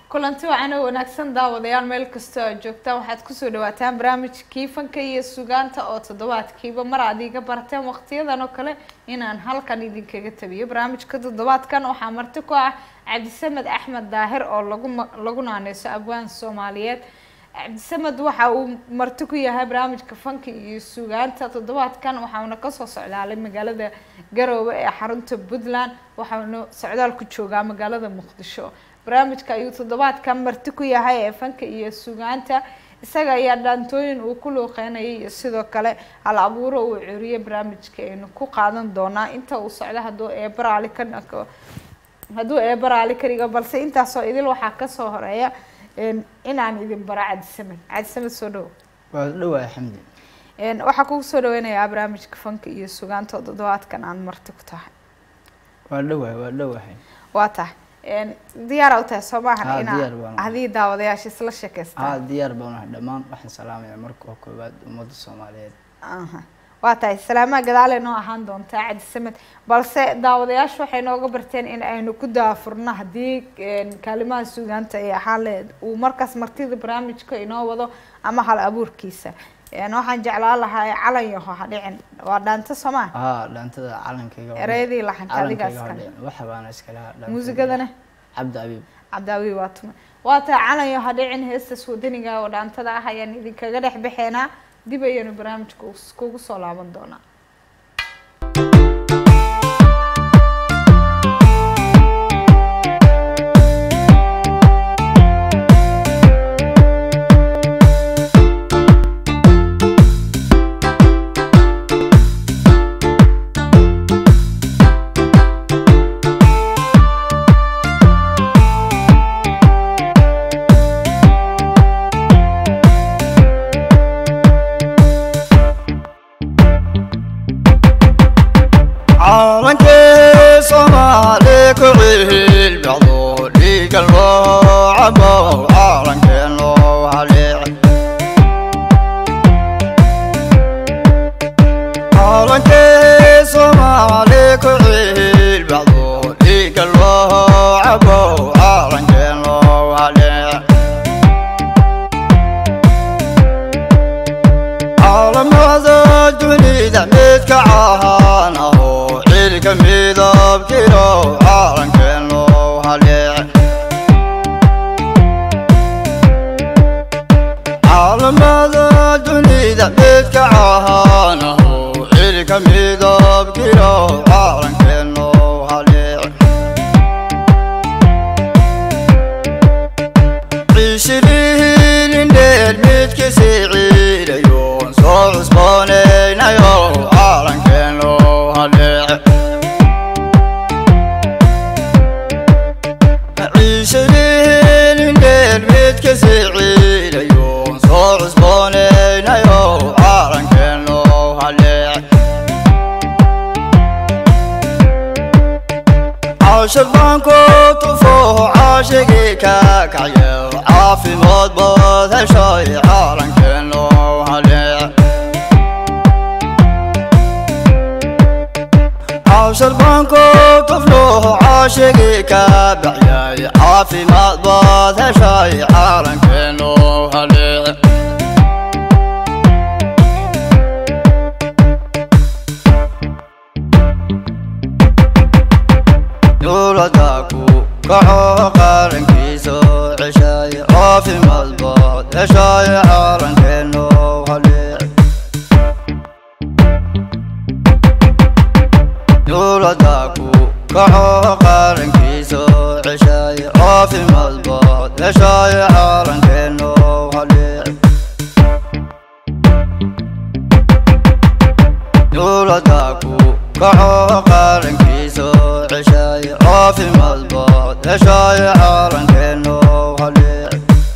kulanti wacan oo wanaagsan daawadayaal meel kastoo aad joogtaan waxaad kusoo dhawaataan barnaamijkii fanka iyo sugaanta oo toddobaadkiiba mar aad iga barateen waqtiyadan oo kale inaan halkan idinkaga tabiyo barnaamijka toddobaadkan waxaa marti ku ah cabdisamed axmed daahir oo lagu lagu naaneyso abwaan soomaaliyeed cabdisamed waxa uu marti ku yahay barnaamijka fanka iyo sugaanta toddobaadkan waxauna kasoo socdaalay magaalada garoowe ee xarunta puntland waxauna socdaal ku joogaa magaalada muqdisho barnaamijka ayuu toddobaadkan marti ku yahay ee fanka iyo sugaanta isaga ayaa dhaantooyin uu ku luuqeynayay iyo sidoo kale hal abuuro uu curiyay barnaamijka aynu ku qaadan doonaa inta uu socdo hadduu eebaraali ka hadduu eebaraali ka dhigo balse intaasoo idil waxaa kasoo horeeya inaan idin bara cabdisamed cabdisamed soo dhawo waa dhawaay xamdi waxaa kugu soo dhaweynayaa barnaamijka fanka iyo sugaanta oo toddobaadkan aan marti ku tahay waa dhawaay waa dhawahay waa tahay diyaara u tahay soo maahan Haa, inaa diyaar baan u hadii daawadayaasha isla sheekaystaan haa diyaar baan unahay dhammaan waxaan salaamaya marka koowaad ummadda soomaaliyeed aha waa tahay salaamaha gadaale noo ahaan doontaa cabdisamed balse daawadayaashu waxay nooga barteen in aynu ku daafurno haddii kaalimaha sugaanta ay ahaan lahayd uu markaas martida barnaamijka inoo wado ama hal abuurkiisa waxaan jeclaan lahaa calan yaho ha dhicin waa dhaanta soomaa haa dhaantada calankayga waa- ereyadii laxanka adigaas calankayga kale hordhe waxa baana iskala dhaantayda. muusigadana cabdi abiib cabdaawi waa tume waa tahay calan yaho ha dhicin heestaas wadaniga oo dhaantada ah ayaan idinkaga dhex bixeenaa dib ayaynu barnaamijka us- kugu soo laaban doonaa calankii soomaali ku ciil bacdo dhiiga loo cabo calankeen loo haleec calankii soomaali ku ciil bacdo dhiiga loo cabo calankeen loo haleec caalamada dunida midka cahaan aho cilka midabkiro calankeen loo haleec caalamada dunida midka cahaan aho cilka midabkiro calankeen loo haleec ciishirihiilindheel midkisi ciidayoon soo cusboonaynayo calankeen loo haleec ciishirihiilindheel midkisi ciidayoon soo cusboonaynayo calankeen loo haleec caashir baan ku tufo caashigii ka kacyo caafimaad baad heshay calankeen loo haleec caashir baan ku tuflo caashigii ka baxyay caafimaad baad heshay calankeen loo haleec dowladda ku kaco qarankiisa ceshay caafimaad baad heshay calankeen loo haleec dowladda ku kaco qarankiisa ceshay caafimaad baad heshay calankeen loo haleec dowladda ku kaco qarankiisa ceshay caafimaad baad heshay calankeen loo haleec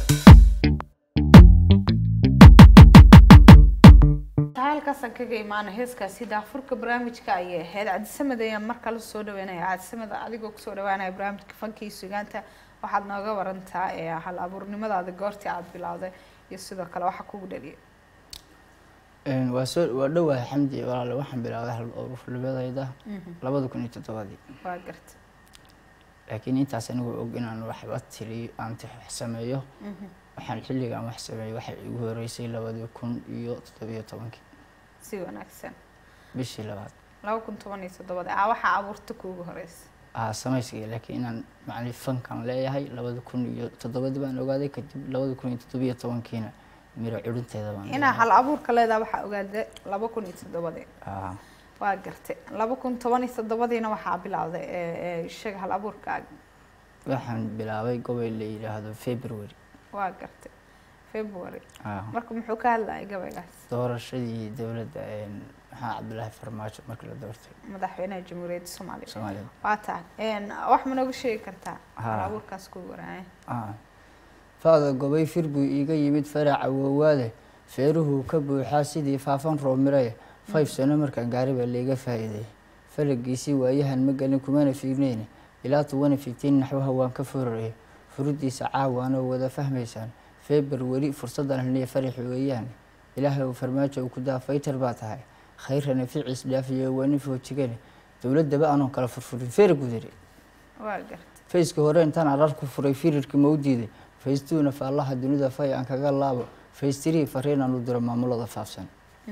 halkaasaan kaga imaana heeskaasi daafurka barnaamijka ayay ahayd cabdisamed ayaan mar kale soo dhaweynaya cabdisamed adigoo kusoo dhawaanaya barnaamijka fanka iyo sugaanta waxaad nooga warantaa ee hal abuurnimadaada goortii aada bilowday iyo sidoo kale waxa kugu dhaliyay Een, waa soo waa dhawahay xamdi walaale waxaan bilaabay hal urufnimadayda labada kun iyo toddobadii waa garta laakiin intaas anigoo og inaan waxba tiriyo aan tix wax sameeyo waxaan xilligaan wax sameeyey waxay igu horeysay labadii kun iyo toddobiyo tobankii si wanaagsan bishii labaad laba kun toban iyo toddobada ah waxaa abuurta kuugu horeysa aa samaysiga laakiin inaan macni fankan leeyahay labada kun iyo toddobadii baan ogaaday kadib labada kun iyo toddobiyo tobankiina miro curinteeda baan inaa hal abuurka leedaha waxaa ogaada laba kun iyo toddobadii aa waa gartay laba kun toban iyo toddobadiina waxaa bilowday ee, ee, sheeg hal abuurkaaga waxaan bilaabay gobol la yidhaahdo february waa gartay february aa marka muxuu ka hadlayay gabaygaas doorashadii dowladda een, maxaa cabdilaahi farmaajo markii la doortay madaxweynaha jamhuuriyadda soomaaliya soomaalida waa tahay Een, wax ma nooga sheegi kartaa Haa. hal abuurkaas kuugu waraaya aa faada gobay fir buu iiga yimid faraca woowaade feeruhuu ka buuxaa sidii faafan roomiraya five sano markaan gaari baa layga faa'iiday falagiisii waayahan ma gelin kumana fiigneyne ilaa tuwana fiftiin naxwaha waan ka fororaya furidiisa caawaanoo wada fahmaysaan feebar weli fursaddan haniya faraxi weeyaan ilaahay uu farmaajo uu ku daa faytar baa tahay khayrana ficiis dhaafiyo waa nin foojigane dowladdaba anoon kala furfurin feer gudari waa gartay fayska hore intaan arar ku furay firirkii ma u diiday faystuuna faallaha dunida fay aan kaga laabo faystirii fariin aan u diro maamulada faafsan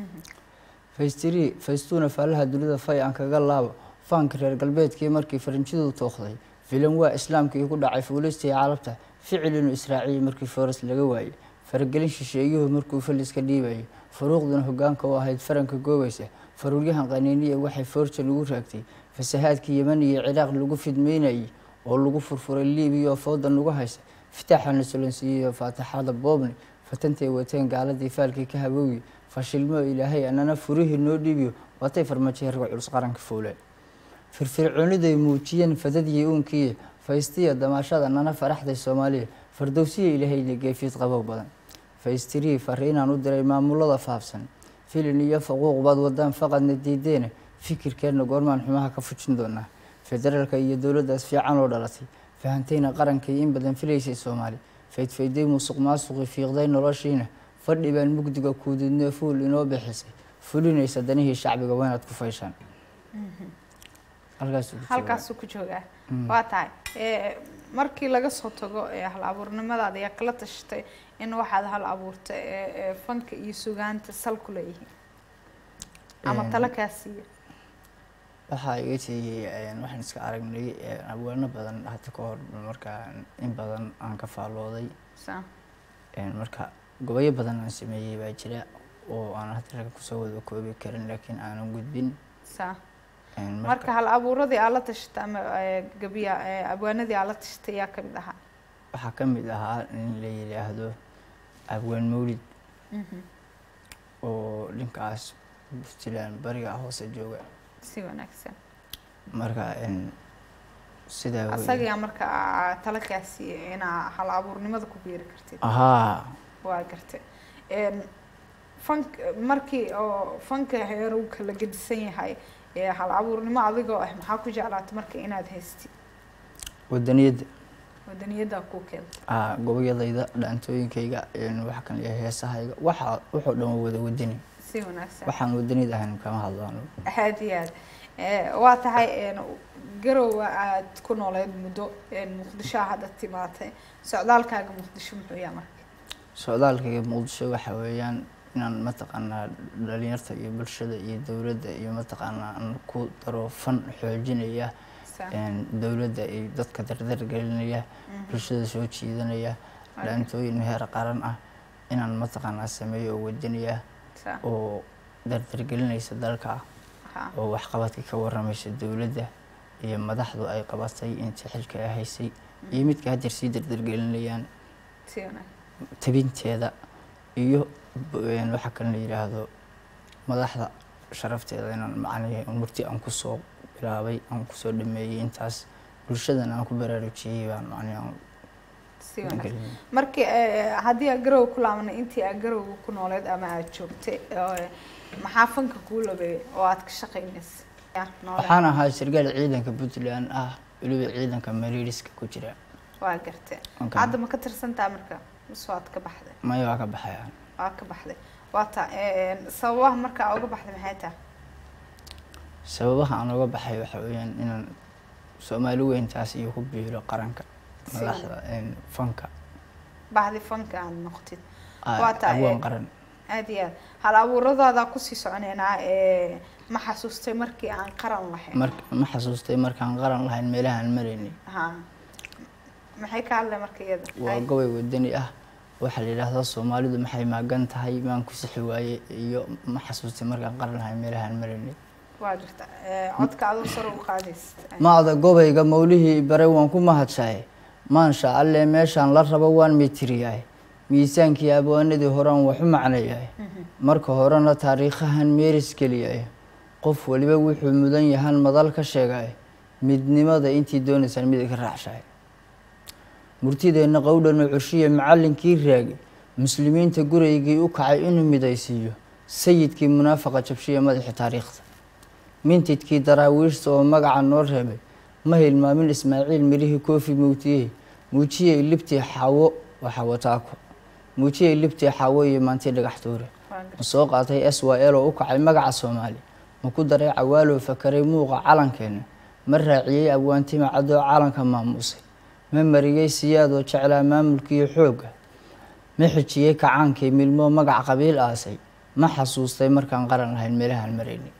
faystirii faystuuna faallaha dunida fay aan kaga laabo faanka reer galbeedkii markii farinjidu tookhday filan waa islaamkii ku dhacay fuulistii carabta ficil inuu israaciyey markii foras laga waayey faragelin shisheeyuhu markuu faliska dhiibayay furuuqduna hogaanka u ahayd faranka goobaysa faruuryahan qaniiniya waxay foorjan ugu raagtay fasahaadkii yeman iyo ciraaq lagu fidmeynayay oo lagu furfuray liibiya oo fooda nagu haysa fitaaxana solansiiyey oo faataxada boobni fatantay wateen gaaladii faalkii ka habowyi fashilmo ilaahay anana furihii noo dhiibiyo waatay farmaajo herga culus qaranka fuuleen firfircooniday muujiyeen fadadii uunkiiya faystiya damaashada nana faraxday soomaaliya fardowsiya ilaahayna geefiid qabow badan faystirii fariinaan u diray maamulada faafsan filin iyo faquuq baad wadaan faqadna diideena fikirkeenna goormaan xumaha ka fujin doonaa federaalka iyo dowladdaas fiican oo dhalatay fahantayna qarankay in badan filaysay soomaali faydfayday musuq maasuqi fiiqday noloshiina fadhi baan mugdiga kuudidnee fuul inoo bixisay fulinaysa danihii shacbiga waa inaad ku fayshaan halkaasuu ku joogaa. halkaasuu ku joogaa waa tahay Ee, markii laga soo tago ee hal abuurnimadaada ayaa kala tashatay in waxaad hal abuurta ee ee fanka iyo sugaanta sal ku leeyihiin ama Een, talo kaa siiya waxaa iga siiyey waxaan iska aragnay een, abwaano badan hadda ka hor markaa in badan aan ka faallooday Sa- een, marka gobolyo badan aan sameeyey baa jira oo aan hadda ragga kusoo wada koobi karin laakiin aanan gudbin sa Een, marka hal abuuradii aad la tashatay ama ee, gabiya ee, abwaanadii aad la tashatay yaa kamid ahaa waxaa ka mid ahaa nin la yidhaahdo abwaan mawlid Mhm. oo dhinkaas puntland bariga hoose jooga si wanaagsan marka een, sidaa wey. asagaa marka aa talo kaa siiyay inaa hal abuurnimada ku biiri kartid ahaa waa gartay Een, fank markii oo fanka heeru kala gedisan yahay ee hal abuurnimo adigoo ah maxaa ku jeclaatay marka inaad haystid wadaniyadda wadaniyaddaa kuu keenta aa gobolyadayda dhaantooyinkayga een, waxa kan leeyahay heesahayga waxa wuxuu dhan waa wada wadani si wanaagsan waxaan wadaniyad ahayn kama hadlaano aad iyo aad Ee, waa tahay een, garowa aad ku nooleed muddo een, muqdisho hadda timaatay socdaalkaaga muqdisho muxuu yahay marka socdaalkayga muqdisho waxa weeyaan inaan mataqaanaa dhalinyarta iyo bulshada iyo dowladda iyo mataqaanaa aan ku daro fan xoojinaya Sa- een, dowladda iyo dadka dardar gelinaya bulshada soo jiidanaya dhaantooyin heer qaran ah inaan mataqaanaa sameeyo oo wadaniya sa- oo dardargelinaysa dalka ha. oo waxqabadka ka waramaysa dowladda iyo madaxdu ay qabatay intii xilka ay haysay iyo midka haddeer sii dardargelinayaan si wanaagsan tabinteeda iyo b- een, waxa kale la yidhaahdo madaxda sharafteeda inaan macnahe murti aan kusoo bilaabay aan kusoo dhameeyey intaas bulshadana aan ku baraarujiyey baan macnahe aan si wanaagsan geliyey. markii ee, haddii aad garow ku laabanay intii aad garowga ku nooleed ama aad joogtay ee, maxaa fanka kuu labeeyay oo aad ka shaqaynaysa Ya, noole. waxaan ahaa sargaal ciidanka puntland ah weliba ciidanka mariiriska ku jira waa gartay Okay. hadda ma ka tirsantaa marka mise waad ka baxday maya waa ka baxayaan waa ka baxday waa ta ee, sababaha marka aa uga baxday maxay tahay sababaha aan uga baxay waxa weeyaan inaan soomaali weyntaas iyo ku biiro qaranka Si madaxda een, fanka baxdi fanka aad noqotid ah, Waa tahay, abwaan eh, qaran aad iyo aad hal abuuradaada kusii soconeynaa ee ma xasuustay markii aan qaran lahayn mar ma xasuustay markaan qaran lahayn meelahaan maraynay ha maxay ka hadlay marka iyada waa Hay. gobay wadani ah waxaa la yidhaahdaa soomaalidu maxay maagan tahay maan ku sixi waaye iyo ma xasuustay markaan qaran lahayn meelahaan maraynay waa jirta ee, codka adoo sare u qaadaysid maada gobayga mawlihii bare waan ku mahadsahay maansha alle meeshaan la rabo waan mitiriyahay miisaankii abwaanadii horaan waxu macnayahay marka horena taariikhahan meeris geliyahay qof waliba wuxuu mudan yahan madal ka sheegay midnimada intii doonaysaan mid ka raacshahay murtideenna qowdhan cushiya macallinkii raagi muslimiinta guraygii u kacay inuu midaysiiyo sayidkii munaafaqa jabshiya madaxii taariikhda mintidkii daraawiishta oo magaca noo reebay ma hilmaamin ismaaciil mirihii koofi mowtiyey muujiyey libtii xaawo waa xawataako muujiyey libtii xaawo iyo maantii dhagax tuure Waa ma soo qaatay s y l oo u kacay magaca soomaali ma ku daray cawaaloo fakaray muuqa calankeena ma raaciyey abwaantima cadoo calanka maamuusay ma mariyey siyaadoo jeclaa maamulkiiyo xoogga ma xijiyey kacaankii milmoo magac qabiil aasay ma xasuustay markaan qaran lahayn meelahaan maraynay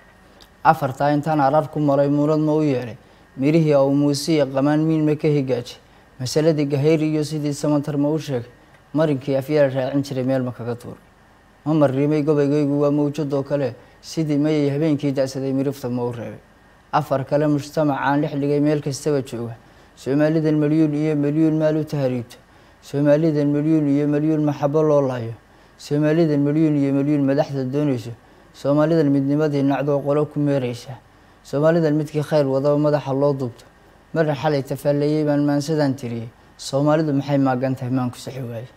afartaa intaan arar ku maray muulad ma u yeelay mirihii aw muusiya qamaan miin ma ka higaajay masaladii gahayri iyo sidii samantar ma u sheegay marinkii afyaala raacin jiray meel ma kaga tuuray ma mariimay gobaygaygu waa mawjadoo kale sidii mayay habeenkii da-saday mirifta ma u reebay afar kale mujtamacaan dhex dhigay meel kastaba jooga soomaalidan malyuun iyo malyuun maal u tahriibto soomaalidan malyuun iyo malyuun maxabo loo laayo soomaalidan malyuun iyo malyuun madaxda doonayso soomaalidan midnimadii nacdoo qolo ku meeraysa soomaalidan midkii khayr wadaba madaxa loo duubto marna xalay tafaalleeyey baan maansadaan tiriyey soomaalidu maxay maagan tahay maan ku sixi waaye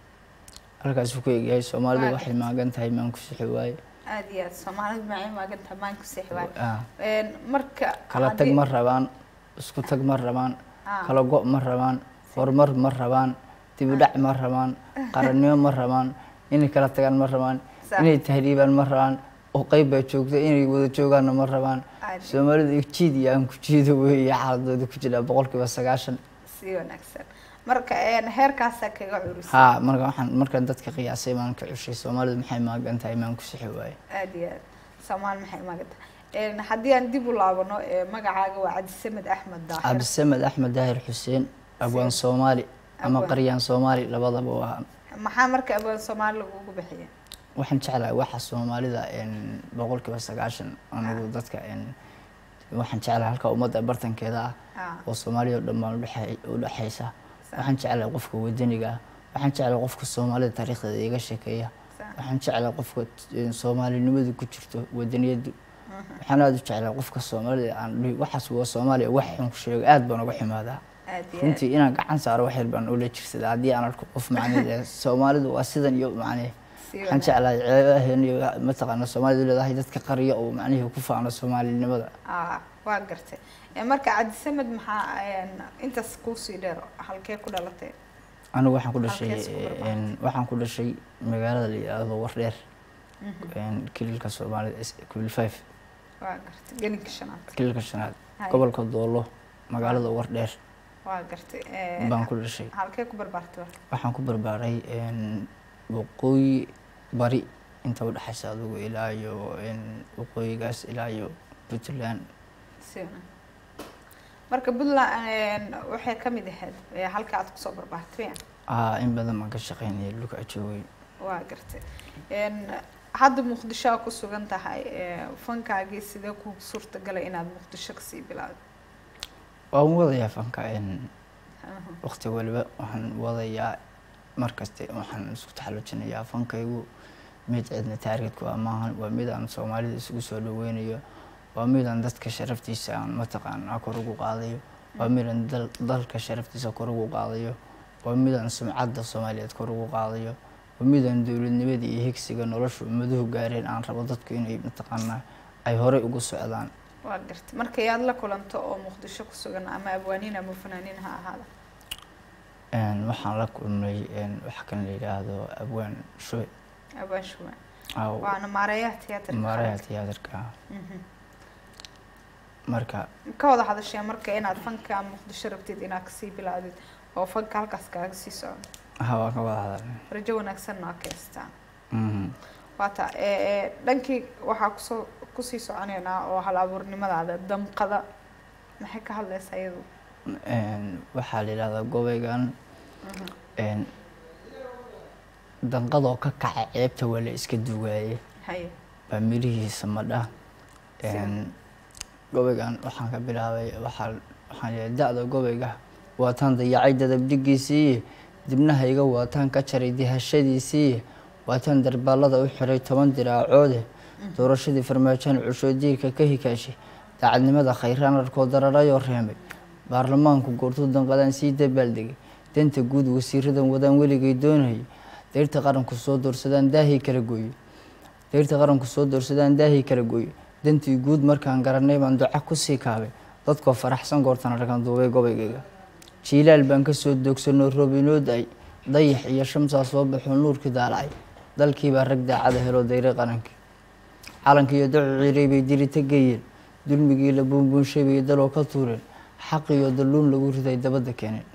halkaasuu ku egyahay soomaalidu waxay maagan tahay maan ku sixi waaye aad iyo aad soomaalida macay maagan tahay maan ku seexwaan Ah, marka kala tag haddii- ma rabaan isku tag ma rabaan Ah. kala go' ma rabaan horumar ma rabaan dibudhac ma rabaan qarannimo ma rabaan inay kala tagaan ma rabaan Sax. inay tahriibaan ma rabaan oo qeyb baa joogta inay wada joogaanna ma rabaan Aad. soomaalidu jiid iyo aan ku jiido weeye xaaladooda ku jira boqolkiiba sagaashan si wanaagsan marka een, heerkaasaa kaga curisay haa marka waxaan markaan dadka qiyaasay maan ka cushay soomaalidu maxay maagan tahay maan ku sixi waaye aad iyo aad soomaali maxay maagan tahay Een, haddii aan dib u laabano ee, magacaaga waa cabdisamed axmed daahir cabdisamed axmed daahir xuseen abwaan soomaali ama Abwaan. qaryaan soomaali labadaba waa maxaa marka abwaan soomaali lagugu bixiya waxaan jeclahay waxa soomaalida een, boqolkiiba sagaashan anigu dadka een, waxaan jeclahay halka ummadda bartankeeda ah Ah, oo soomaalida oo dhan baan udhexey- udhexaysa Sax. waxaan jeclahay qofka wadaniga ah waxaan jeclahay qofka soomaalida taariikhdeeda iga sheekeeya sax. waxaan jeclahay qofka een, soomaalinimadu ku jirto wadaniyadu waxaan aada u jeclahay qofka soomaalida aan dhihi waxaas waa soomaaliya wax xun ku sheego aad baan uga xumaadaa aad iyo aad runtii inaan gacan saaro wax yar baan ula jirsadaa haddii aan arko qof macnee soomaalidu waa sidan iyo macnee si waxaan jeclahay ceebaheen iyo mataqaana soomaalidu leedahay dadka qariya oo macnihii ku faano soomaalinimada ah waa gartay Ee, marka cabdisamed maxaa een, intaas kuusii dheer halkee ku dhalatay anigu waxaan ku dhashay Halkees ku barbaartay? een, waxaan ku dhashay magaalada la yidhaahdo wardheer een, kililka soomaalida kubil five waa gartay gelinka shanaad kililka shanaad Hay. gobolka doolo magaalada wardheer waa gartay Ee, baan ku dhashay halkee ku barbaartay marka waxaan ku barbaaray een, waqooyi bari inta udhexaysa adigu ilaa iyo een, waqooyigaas ilaa iyo puntland si wanaagsan marka puntland een, waxay ka mid ahayd ee, halka aad kusoo barbaartay miya? ah in badan baan ka shaqeynayay dhulka joogay waa gartay Een, hadda muqdisho aa ku sugan tahay ee, fankaagii sidee ku suurtagalay inaad muqdisho kasii bilaawdo waan wadayaa fanka een, waqti waliba waxaan wadayaa markaste waxaan isku taxallujinayaa fankaygu mid cidna taargetku ah maahan waa mid aan soomaalida isugu soo dhaweynayo waa mid aan dadka sharaftiisa aan mataqaanaa kor ugu qaadayo waa mid aan dal- dalka sharaftiisa kor ugu qaadayo waa mid aan sumcadda soomaaliyeed kor ugu qaadayo waa mid aan dowladnimadii iyo higsiga nolosha ummaduhu gaareen aan rabo dadku inay mataqaanaa ay horey ugu socdaan waa gartay marka yaad la kulanto oo muqdisho ku sugan ama abwaaniin ama fanaaniin ha ahaada Een, waxaan la kulmay een, waxa kan la yidhaahdo abwaan shoy abwaan shuwaan aw waana maareeyaha tiyaatarka maaraha qaranka. tiyaatarka Mhm. marka ka wada hadashee marka inaad fanka muqdisho rabtid inaad kasii bilaawdid oo fanka halkaas kaaga sii socdo ha waan ka wada hadalnay rajo wanaagsanna waa ka haystaan Mhm. waata ee dhankii waxaa kusoo kusii soconeynaa oo hal abuurnimadaada damqada maxay ka hadlaysaa iyadu Een, waxaa la yidhahdaa gobaygan een, danqadoo ka kaca ceebta waa la iska dugaaye haye baa mirihiisa madha Een, gobaygan waxaan ka bilaabay waxaa waxaan leeyahay da-da gobayga waataan dayacay dadabdhigiisii dibnahayga waataan ka jaray dihashadiisii waataan darbaalada u xiray toban diraacoode doorashadii farmaajoon cusho diirka ka hikaashay daacadnimada khayraan arkoo dararayoo reemay baarlamaanku goortuu danqadaan sii dabaaldegay danta guud wasiiradan wadaan weligay doonayay dayrta qaranku soo doorsadaan daahii kala gooyey dayrta qaranku soo doorsadaan daahii kala gooyey dantii guud markaan garanay baan duca kusii kaabay dadkoo faraxsan goortan arkaan duubay gobaygayga jiilaal baan kasoo doogsanoo roob inoo da-ay dayax iyo shamsaa soo baxoo nuurkii daalacay dalkiibaa rag daacada helo dayray qarankii calankii iyo dacu ciiray bay dirita geeyeen dulmigii la buunbuunshay bay daloo ka tuureen xaq iyo dalluun lagu riday dabadda keeneen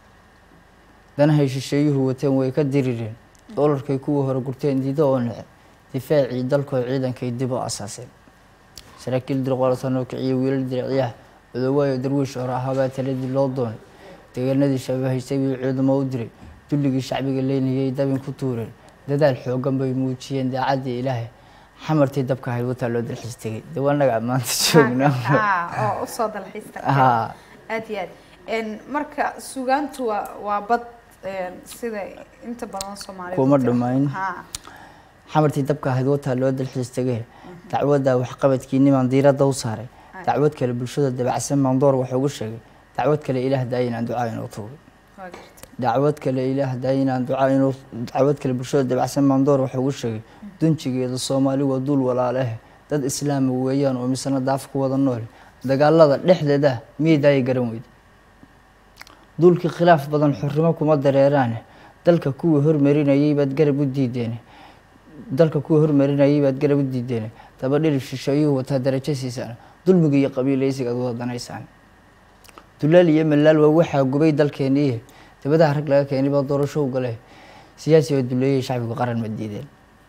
danahay shisheeyuhu wateen way ka dirireen doolarkay kuwii hore gurteen diido oo nece difaacii dalkoo ciidankay dib u asaaseen saraakiil dirqoolatanoo kiciyo wiilal diricyaha odowaayo darwiish hore ahaabaa taladii loo doonay deegaanadii shabahaysay buu ciidamo u diray dulligii shacbiga leynayay dabin ku tuureen dadaal xoogan bay muujiyeen daacaddii ilaahay xamartii dabka ahayd wataa loo dalxiis tegay dee waa naga maanta joognaa Ah, oo usoo dalxiista haa aad iyo aad Een, marka sugaantu waa waa bad een, sida inta badan soomaalida Kuma dhammayn. ha xamartii dabka ahayd wataa loo dalxiis tegay dacwadda waxqabadkiinimaan diiradda u saaray Ay. dacwad kale bulshada dabacsan baan door wax ugu sheegay dacwad kale ilaah daaya inaan ducaa inoo tuugay waa gartay dacwad kale ilaah daaya inaan ducaa inoo dacwad kale bulshada dabacsan baan door wax ugu sheegay dunjigeeda soomaali waa duul walaalehe dad islaama weeyaan oo misana daaf ku wada nool dagaalada dhexdeeda miyay daaya garan weyda duulkii khilaaf badan xurrimo kuma dareeraane dalka kuwii hormarinayay baad garab u diideene dalka kuwii hormarinayay baad garab u diideene daba dhirib shisheeyuhu wataa darajo siisaan dulmiga iyo qabiilaysiga aad wadanaysaan dulaal iyo malaal waa waxaa gubay dalkeeniiye dabadaha rag laga keenay baa doorasho u gale siyaasi oo duleeyay shacbigu qaran ma diideen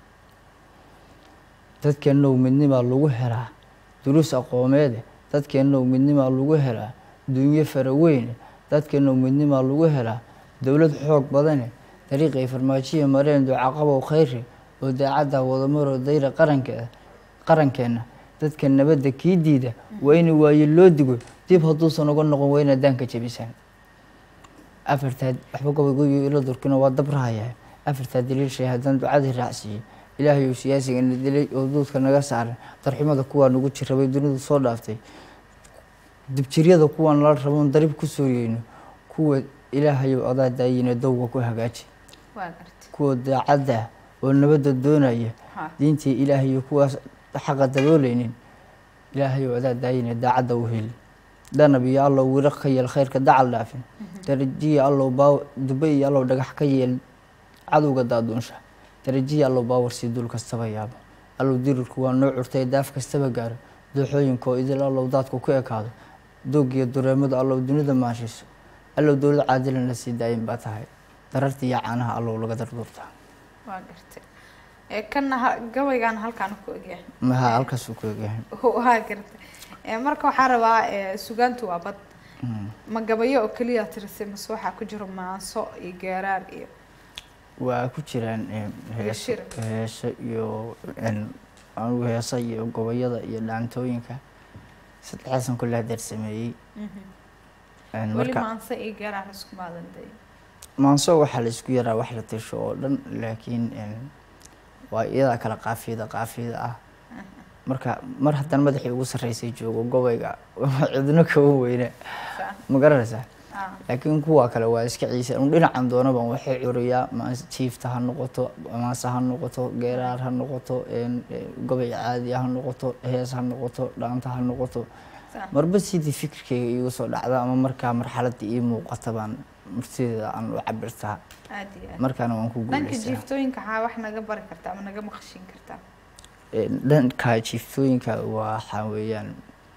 dadkeennow midnimaa lagu helaa duruus aqoomeede dadkeennow midnimaa lagu helaa dunyo faraweyne dadkeennow midnimaa lagu helaa dowlad xoog badane dariiqay farmaajiya mareen ducaqabow khayre oo daacadda wadamaroo dayra qarankeeda qarankeenna dadka nabadda kii diida waa in waaye loo digo dib hadduusan uga noqon waa inaad daanka jebisaan afartaa waxba gobaygoyo ilo durkina waa dabrahaya afartaa daliil shay haddaan ducadii raacsiiyey ilaahay uu siyaasigana dilay oo duudka naga saaran darxumada kuwaa nagu jirabay dunidu soo dhaaftay dibjiryada kuwaan la raboon darib ku sooriyeyno kuwa ilaahayow adaa daayina dowga ku hagaaji waa gartay kuwa daacadda oo nabadda doonaya ha diintii ilaahayo kuwaas xaqa dabooleynin ilaahayow adaa daayina daacadda u heli danab iyo allow wiraq ka yeel khayrka dacal dhaafin darajiya allow baaw dube iyo allow dhagax ka yeel cadowga daaduunsha darajiya allow baawar sii dul kastaba yaabo allow dirirku waa noo curtay daaf kastaba gaaro dooxooyinkoo idil allow daadku ku ekaado doogiyo dureemadu allow dunida maashiiso allow dowlad caadilan la sii daayin baa tahay dararta iyo caanaha allow laga darduurtaa waa gartay ee kana ha- gabaygaan halkaan ku egyahay maha halkaasuu ku egyahay waa gartay Ee, marka waxaa rabaa ee, sugaantu waa bad ma gabayo oo keliya tirisay mase waxaa ku jiro maanso iyo geeraar iyo waa ku jiraan em, heeso shir. heeso iyo en, anugu heesa iyo gobayada iyo dhaantooyinka saddexdaasan kule hadeer sameeyey En, weli marka maanse iyo geeraar isku maadan day maanso waxaa la isku yaraa wax la tirsho oo dhan laakiin en, waa iyadaa kala qaafiyada qaafiyada ah marka mar haddana madaxii ugu sarreysay joogo gobayga cidno kama weyne Saa. ma garanaysaa Ah, laakiin kuwa kale waa iska ciise un dhinacan doonaban waxay curiyaa maas- jiifta ha noqoto maase ha noqoto geeraar ha noqoto en, e, gobay caadi ha noqoto hees ha noqoto dhaanta ha noqoto saa. marba sidii fikirkeyga iigu soo dhacda ama markaa marxaladda ii muuqata baan martideeda aan u cabirtaa aad iyo aad markaana waan ku dhanka guuleystaa jiiftooyinka waxaa wax naga bari kartaa ama naga maqashin kartaa En, dhanka jiiftooyinka waxaa weeyaan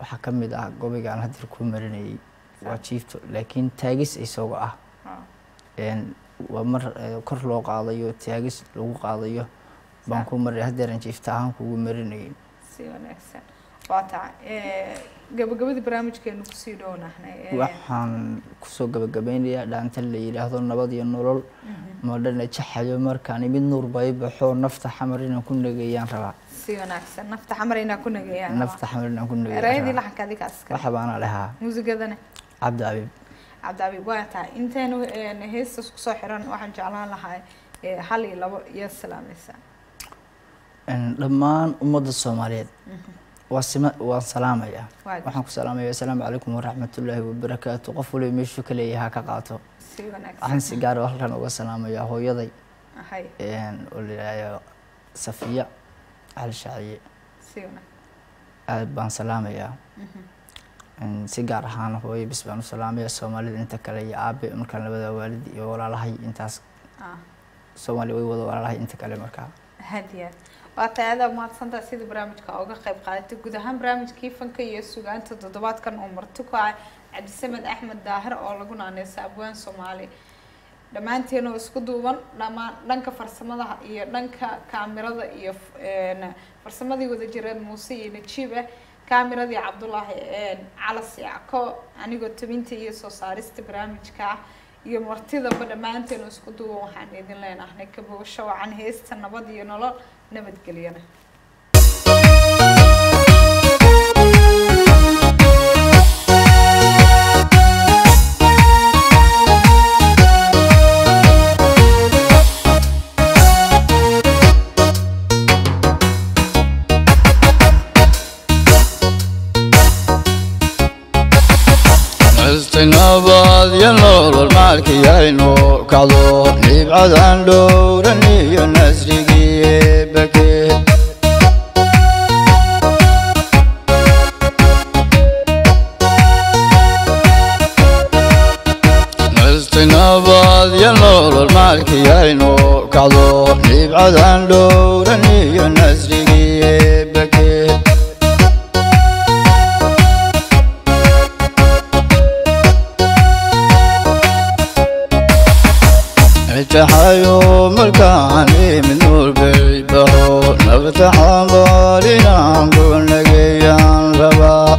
waxaa ka mid ah gobigaan hadir ku marinayay waa jiifto laakiin taagis isagoo ah Ah, een, waa mar eh, kor loo qaadayo taagis lagu qaadayo baan ku marinay hadeeran jiifta ahaan kugu marinayay si wanaagsan waa tahay gabagabadii barnaamijkeenu kusii dhownahnay ee, waxaan kusoo gabagabeynayaa dhaanta la yidhaahdo nabad iyo nolol madhana jaxayo markaan imid nuur bay baxo nafta xamar inaan ku nageeyaan rabaa si wanaagsan nafta xamar inaa ku nagayaan nafta xamar inaan ku erayadii nageeyaan rabaa laxanka adigaas iska waxa baana dhahaa muusigadana cabdi abiib cabdiabiib waa tahay intaynu een, heestas kusoo xiran waxaan jeclaan lahaa ee, hal iyo labo iyo salaamaysa Een, dhammaan ummadda soomaaliyeed waa sima waan salaamayaa Waa waxaan ku salaamaya assalaamu calaykum waraxmatullaahi wabarakaatu qof waliba meeshuu ka leeyahay ha ka qaato si wanaagsan waxaan si gaar ah halkan uga salaamayaa hooyaday hay een, oo la yidhaahdo safiya cali shaaciye si wanaagsan aad baan salaamayaa Een, si gaar ahaan hooyo bis baan u salaamaya soomaalida inta kale iyo aabe markaan labada waalid iyo walaalahay intaas ah soomaaliya way wada walaalahay inta kale markaa hadiya waa tahay adaa mahadsantaa sida barnaamijka uga qayb qaadatay guud ahaan barnaamijkii fanka iyo sugaanta toddobaadkan uu marti ku ah cabdisamed axmed daahir oo lagu naaneysa abwaan soomaali dhammaanteen oo isku duuban dhammaan dhanka farsamada iyo dhanka kaamirada iyo een, farsamadii wadajireed muuse iyo najiib ah kaamiradii cabdulaahi een, calas yacko anigoo tabinta iyo soo saarista barnaamijka ah iyo martidaba dhammaanteen oo isku duuban waxaan idin leenahay ka bogasho wacan heesta nabad iyo nolol nabadgelyana nabad iyo nolol maalkiyaynu kacdo nibcadan dhowran iyo nasrigii bake nabad iyo nolol maalkiyaynu kacdo nibcadan dhowran iyo nasrigii bake itaxayo markaan imid nuur bay baxo nabta xambaalinaan ku nageeyaan rabaa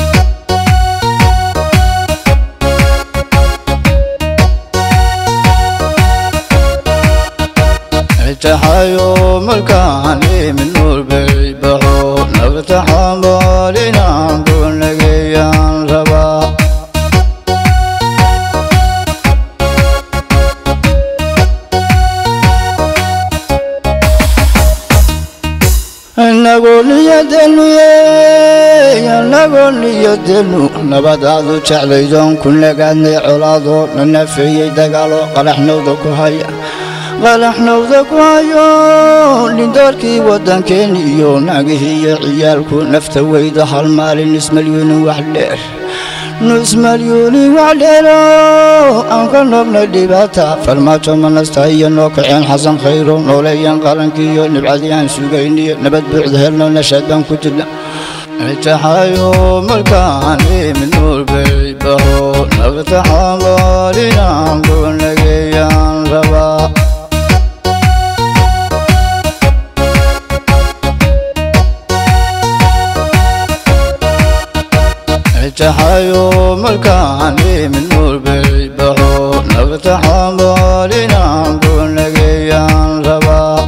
itaxayo markaan imid nuur bay baxo nabta xambaalinaan ku nageeyaan rabaa anagoo niyadenu anagoo niyadenu nabadaadu jeclaydoon ku nagaadnay colaadoo na nafeeyey dagaalo qalaxnowda ku haya qalaxnowda ku hayo dhindoorkii waddankeeni iyo naagihii iyo ciyaalku nafta weyda hal maalin ismalyuunin wax dheer nusmalyuuni wax dheero aan ka nognay dhibaata farmaajo manasta iyo noo kaceen xasan khayro nooleeyan qarankiiyo nibcadii aan sugayniyo nabad buuxda helno nashaad baan ku jirna itaxayo markaan imid nuur bay baxo nabta xambaalinaan ku nageeyaan rabaa itaxayo markaan imid nuur bay baxo nabta xambaalinaan ku nageeyaan rabaa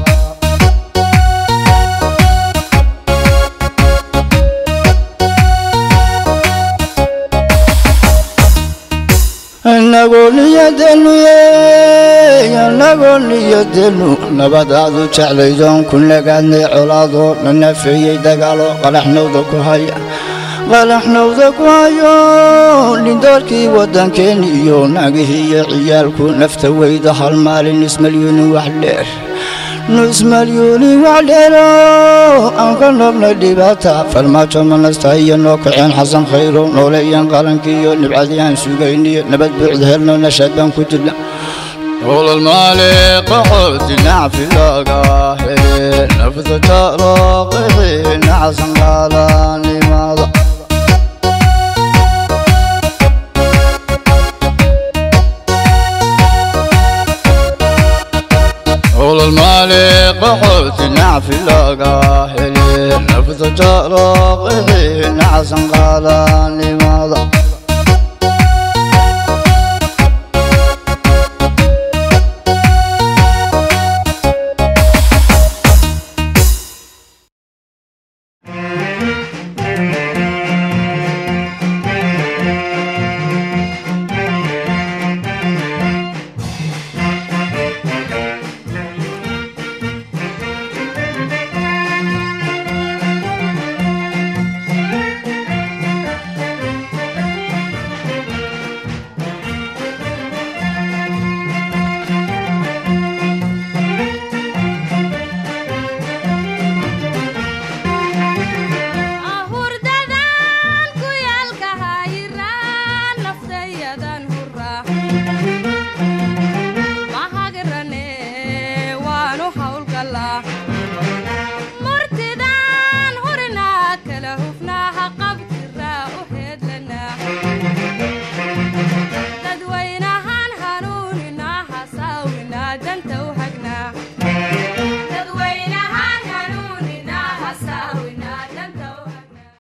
anagoo niyadenu anagoo niyadenu nabadaadu jeclaydoon ku nagaadnay colaadoo na nafeeyey dagaalo qalaxnowda ku haya qalaxnowda ku hayo dhindoorkii waddankeeni iyo naagihii iyo ciyaalku nafta weyda hal maalin ismalyuunin wax dheer nusmalyuuni wax dheero aan ka nognay dhibaata farmaajo manasta iyo noo kaceen xasan khayro nooleeyan qarankiiyo nibcadii aan sugayniyo nabad buuxda helno nashaad baan ku jirna ولل مالي قعود نعفي لقاه نفذ تراقي نعسن قالاني ماذا نول المالي قحوت نعفي لقاه نفذ جرق نعسن قال لماذا